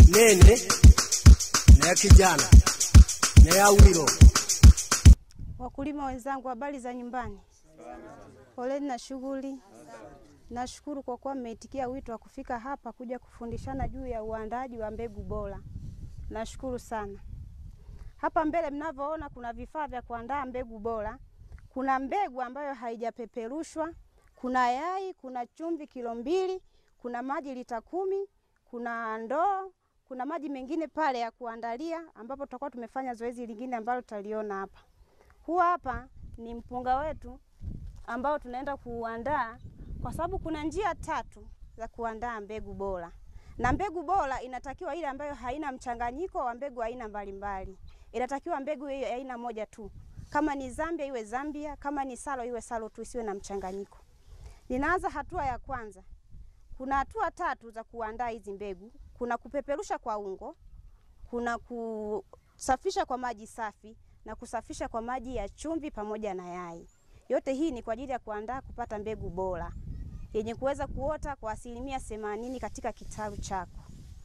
nene na ya kijana na ya wiro. Wakulima wenzangu, habari za nyumbani? Poleni na shughuli. Nashukuru kwa kuwa mmeitikia wito wa kufika hapa kuja kufundishana juu ya uandaaji wa mbegu bora. Nashukuru sana. Hapa mbele mnavyoona kuna vifaa vya kuandaa mbegu bora. Kuna mbegu ambayo haijapeperushwa, kuna yai, kuna chumvi kilo mbili, kuna maji lita kumi, kuna ndoo, kuna maji mengine pale ya kuandalia, ambapo tutakuwa tumefanya zoezi lingine ambalo tutaliona hapa. Huu hapa ni mpunga wetu ambao tunaenda kuuandaa, kwa sababu kuna njia tatu za kuandaa mbegu bora, na mbegu bora inatakiwa ile ambayo haina mchanganyiko wa mbegu aina mbalimbali. Inatakiwa mbegu hiyo ya aina moja tu. Kama ni Zambia iwe Zambia, kama ni Salo iwe Salo tu, isiwe na mchanganyiko. Ninaanza hatua ya kwanza. Kuna hatua tatu za kuandaa hizi mbegu. Kuna kupeperusha kwa ungo, kuna kusafisha kwa maji safi na kusafisha kwa maji ya chumvi pamoja na yai. Yote hii ni kwa ajili ya kuandaa kupata mbegu bora yenye kuweza kuota kwa asilimia themanini katika kitalu chako.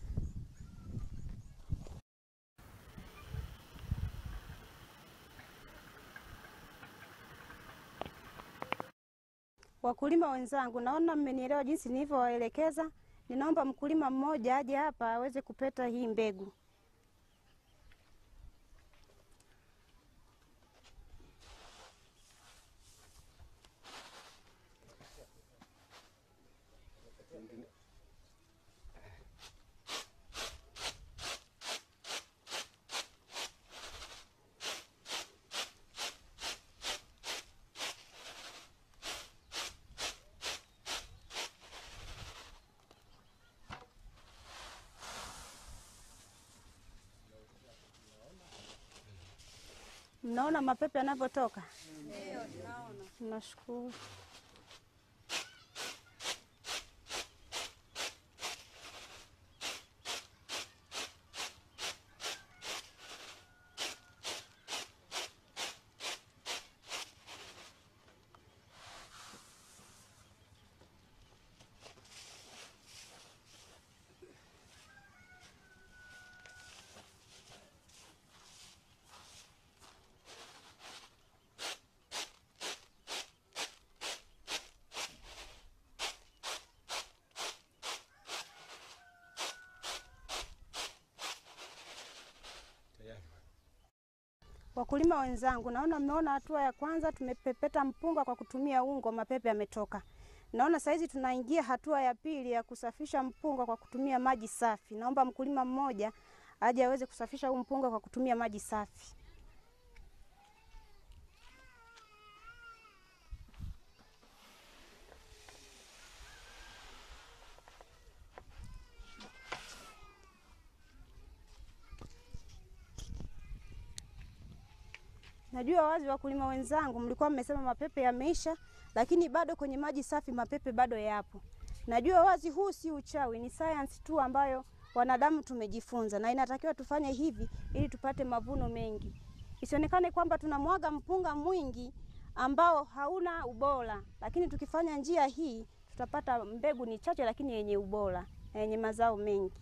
Wakulima wenzangu, naona mmenielewa jinsi nilivyowaelekeza. Ninaomba mkulima mmoja aje hapa aweze kupeta hii mbegu. Mnaona mapepe yanavyotoka? Ndio, tunaona. Nashukuru. Wakulima wenzangu, naona mmeona hatua ya kwanza tumepepeta mpunga kwa kutumia ungo, mapepe yametoka. Naona saizi tunaingia hatua ya pili ya kusafisha mpunga kwa kutumia maji safi. Naomba mkulima mmoja aje aweze kusafisha huu mpunga kwa kutumia maji safi. Najua wazi wakulima wenzangu, mlikuwa mmesema mapepe yameisha, lakini bado kwenye maji safi mapepe bado yapo. Najua wazi huu si uchawi, ni science tu ambayo wanadamu tumejifunza, na inatakiwa tufanye hivi ili tupate mavuno mengi. Isionekane kwamba tunamwaga mpunga mwingi ambao hauna ubora, lakini tukifanya njia hii tutapata mbegu ni chache, lakini yenye ubora na yenye mazao mengi.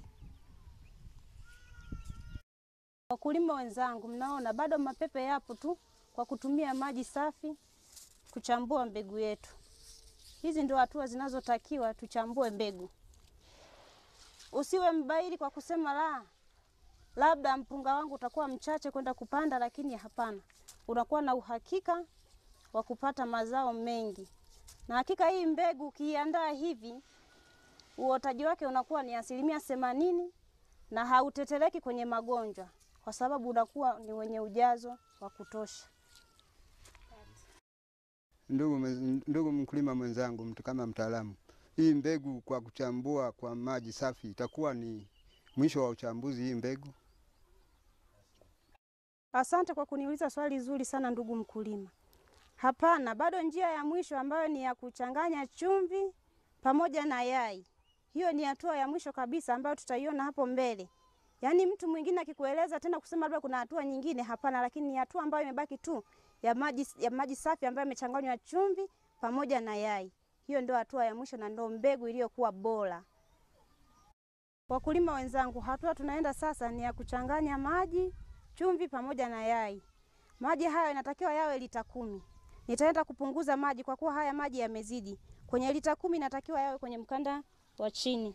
Wakulima wenzangu, mnaona bado mapepe yapo tu, kwa kutumia maji safi kuchambua mbegu yetu. Hizi ndio hatua zinazotakiwa tuchambue mbegu. Usiwe mbaili kwa kusema la, labda mpunga wangu utakuwa mchache kwenda kupanda, lakini hapana, unakuwa na uhakika wa kupata mazao mengi. Na hakika hii mbegu ukiiandaa hivi, uotaji wake unakuwa ni asilimia themanini na hautetereki kwenye magonjwa kwa sababu unakuwa ni wenye ujazo wa kutosha. Ndugu, mwe- ndugu mkulima mwenzangu, mtu kama mtaalamu, hii mbegu kwa kuchambua kwa maji safi itakuwa ni mwisho wa uchambuzi hii mbegu? Asante kwa kuniuliza swali zuri sana ndugu mkulima. Hapana, bado njia ya mwisho ambayo ni ya kuchanganya chumvi pamoja na yai. Hiyo ni hatua ya mwisho kabisa ambayo tutaiona hapo mbele. Yaani mtu mwingine akikueleza tena kusema labda kuna hatua nyingine, hapana, lakini ni hatua ambayo imebaki tu ya maji, ya maji safi ambayo yamechanganywa chumvi pamoja na yai. Hiyo ndio hatua ya mwisho na ndio mbegu iliyokuwa bora. Wakulima wenzangu, hatua tunaenda sasa ni ya kuchanganya maji, chumvi pamoja na yai. Maji haya inatakiwa yawe lita kumi. Nitaenda kupunguza maji kwa kuwa haya maji yamezidi. Kwenye lita kumi inatakiwa yawe kwenye mkanda wa chini.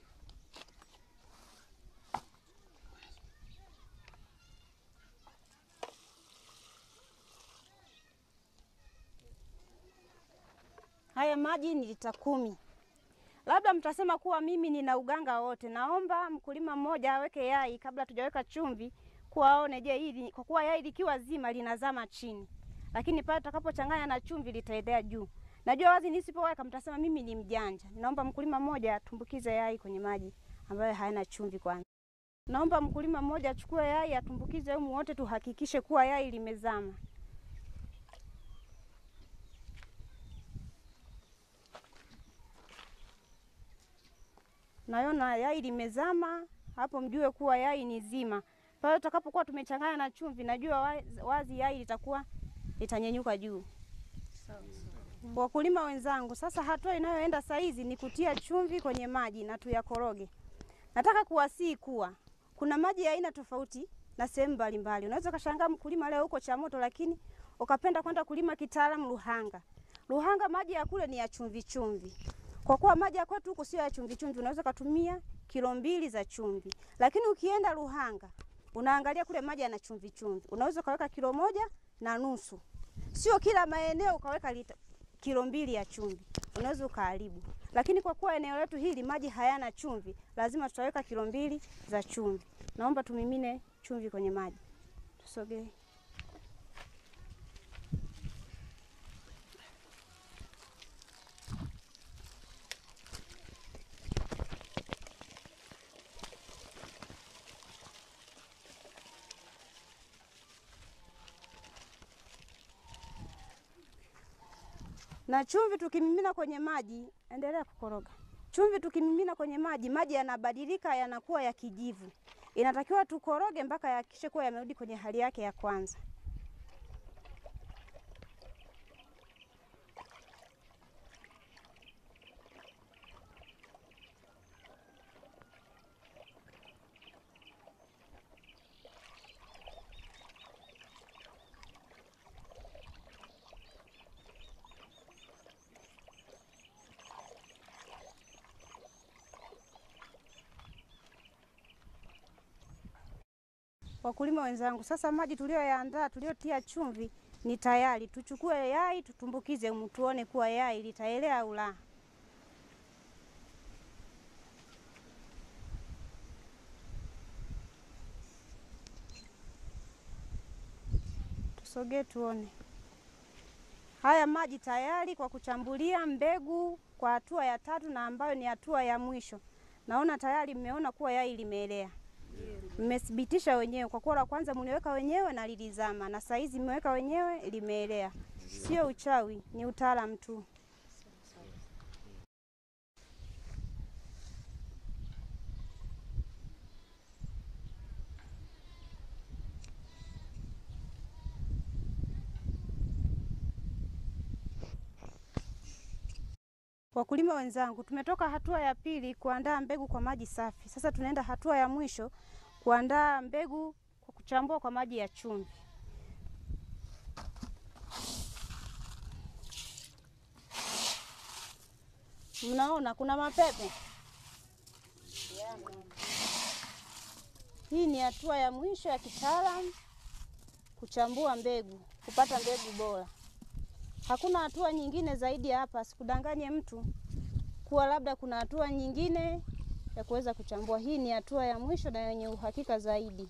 Haya maji ni lita kumi. Labda mtasema kuwa mimi nina uganga wote. Naomba mkulima mmoja aweke yai kabla tujaweka chumvi, kuwaone je, hili kwa kuwa yai likiwa zima linazama chini, lakini pale tutakapochanganya na chumvi litaendea juu. Najua wazi nisipoweka mtasema mimi ni mjanja. Naomba mkulima mmoja atumbukize yai kwenye maji ambayo hayana chumvi kwanza. Naomba mkulima mmoja achukue yai atumbukize humu, wote tuhakikishe kuwa yai limezama. Nayona yai limezama hapo, mjue kuwa yai ni zima. Pale tutakapokuwa tumechanganya na chumvi, najua wazi, wazi yai litakuwa litanyenyuka juu. Wakulima wenzangu, sasa hatua inayoenda saizi ni kutia chumvi kwenye maji na tuyakoroge. Nataka kuwasihi kuwa kuna maji ya aina tofauti na sehemu mbalimbali. Unaweza kashangaa mkulima leo huko Chamoto, lakini ukapenda kwenda kulima kitaalamu Luhanga. Luhanga maji ya kule ni ya chumvi chumvi. Kwa kuwa maji ya kwetu huku sio ya chumvi chumvi, unaweza kutumia kilo mbili za chumvi. Lakini ukienda Luhanga, unaangalia kule maji yana chumvi chumvi. Unaweza ukaweka kilo moja na nusu. Sio kila maeneo ukaweka lita, kilo mbili ya chumvi. Unaweza ukaharibu. Lakini kwa kuwa eneo letu hili maji hayana chumvi, lazima tutaweka kilo mbili za chumvi. Naomba tumimine chumvi kwenye maji. Tusogee. na chumvi tukimimina kwenye maji, endelea kukoroga. Chumvi tukimimina kwenye maji, maji yanabadilika yanakuwa ya kijivu. Inatakiwa tukoroge mpaka yakishe kuwa yamerudi kwenye hali yake ya kwanza. Wakulima wenzangu, sasa maji tuliyoyaandaa tuliyotia chumvi ni tayari. Tuchukue yai tutumbukize humu, tuone kuwa yai litaelea au la. Tusogee tuone. Haya maji tayari kwa kuchambulia mbegu kwa hatua ya tatu na ambayo ni hatua ya mwisho. Naona tayari mmeona kuwa yai limeelea mmethibitisha wenyewe kwa kuwa la kwanza mliweka wenyewe na lilizama, na saa hizi mmeweka wenyewe limeelea. Sio uchawi, ni utaalamu tu. Wakulima wenzangu, tumetoka hatua ya pili kuandaa mbegu kwa maji safi. Sasa tunaenda hatua ya mwisho kuandaa mbegu kwa kuchambua kwa maji ya chumvi. Mnaona kuna mapepe. Hii ni hatua ya mwisho ya kitaalamu kuchambua mbegu, kupata mbegu bora. Hakuna hatua nyingine zaidi ya hapa. Sikudanganye mtu kuwa labda kuna hatua nyingine ya kuweza kuchambua. Hii ni hatua ya mwisho na yenye uhakika zaidi.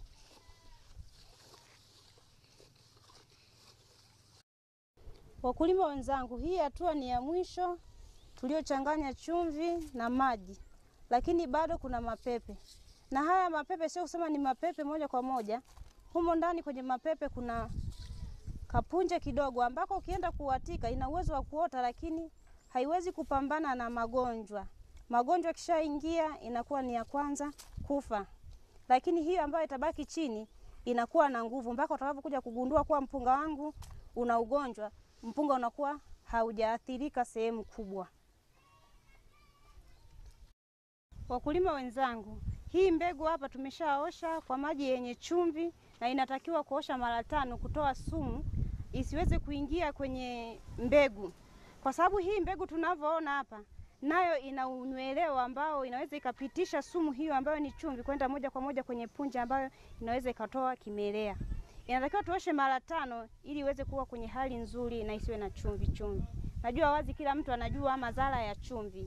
Wakulima wenzangu, hii hatua ni ya mwisho tuliochanganya chumvi na maji, lakini bado kuna mapepe, na haya mapepe sio kusema ni mapepe moja kwa moja. Humo ndani kwenye mapepe kuna kapunje kidogo ambako ukienda kuwatika ina uwezo wa kuota, lakini haiwezi kupambana na magonjwa. Magonjwa kishaingia inakuwa ni ya kwanza kufa, lakini hiyo ambayo itabaki chini inakuwa na nguvu mpaka utakapokuja kugundua kuwa mpunga wangu una ugonjwa. Mpunga unakuwa haujaathirika sehemu kubwa. Wakulima wenzangu, Hii mbegu hapa tumeshaosha kwa maji yenye chumvi, na inatakiwa kuosha mara tano kutoa sumu isiweze kuingia kwenye mbegu, kwa sababu hii mbegu tunavyoona hapa nayo ina unyweleo ambao inaweza ikapitisha sumu hiyo ambayo ni chumvi kwenda moja kwa moja kwenye punje ambayo inaweza ikatoa kimelea. Inatakiwa tuoshe mara tano ili iweze kuwa kwenye hali nzuri na isiwe na chumvi chumvi. Najua wazi kila mtu anajua madhara ya chumvi.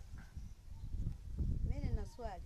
Mimi nina swali.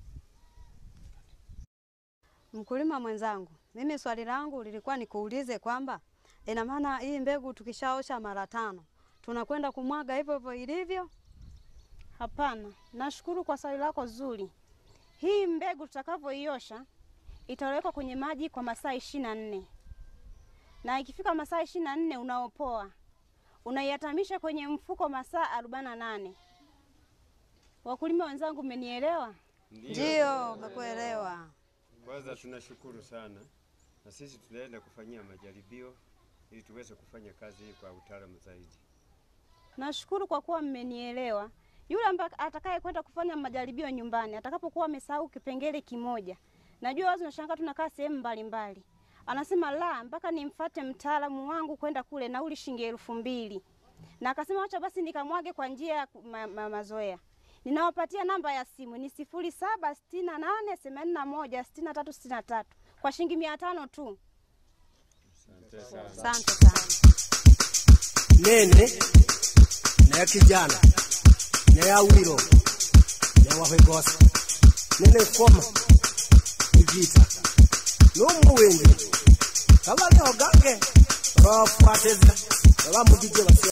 Mkulima mwenzangu, mimi swali langu lilikuwa nikuulize kwamba ina maana hii mbegu tukishaosha mara tano tunakwenda kumwaga hivyo hivyo ilivyo? Hapana, nashukuru kwa swali lako zuri. Hii mbegu tutakavyoiosha itawekwa kwenye maji kwa masaa ishirini na nne na ikifika masaa ishirini na nne unaopoa, unaiatamisha kwenye mfuko masaa arobaini na nane. Wakulima wenzangu, mmenielewa? Ndio, umekuelewa. Kwanza tunashukuru sana, na sisi tunaenda kufanyia majaribio ili tuweze kufanya kazi hii kwa utaalamu zaidi. Nashukuru kwa kuwa mmenielewa. Yule ambaye atakaye kwenda kufanya majaribio nyumbani, atakapokuwa amesahau kipengele kimoja, najua wazi nashangaa, tunakaa sehemu mbalimbali, anasema la, mpaka nimfate mtaalamu wangu kwenda kule, nauli shilingi elfu mbili na akasema acha basi nikamwage kwa njia ya ku- ma, ma, mazoea. Ninawapatia namba ya simu ni sifuri saba sitini na nane themanini na moja sitini na tatu sitini na tatu kwa shilingi mia tano tu. Asante sana. Asante sana. nene ne kijana ne awiro ne wahwegosa nene koma igita n'umuwenge kabali ogange babafuateza babamugije basi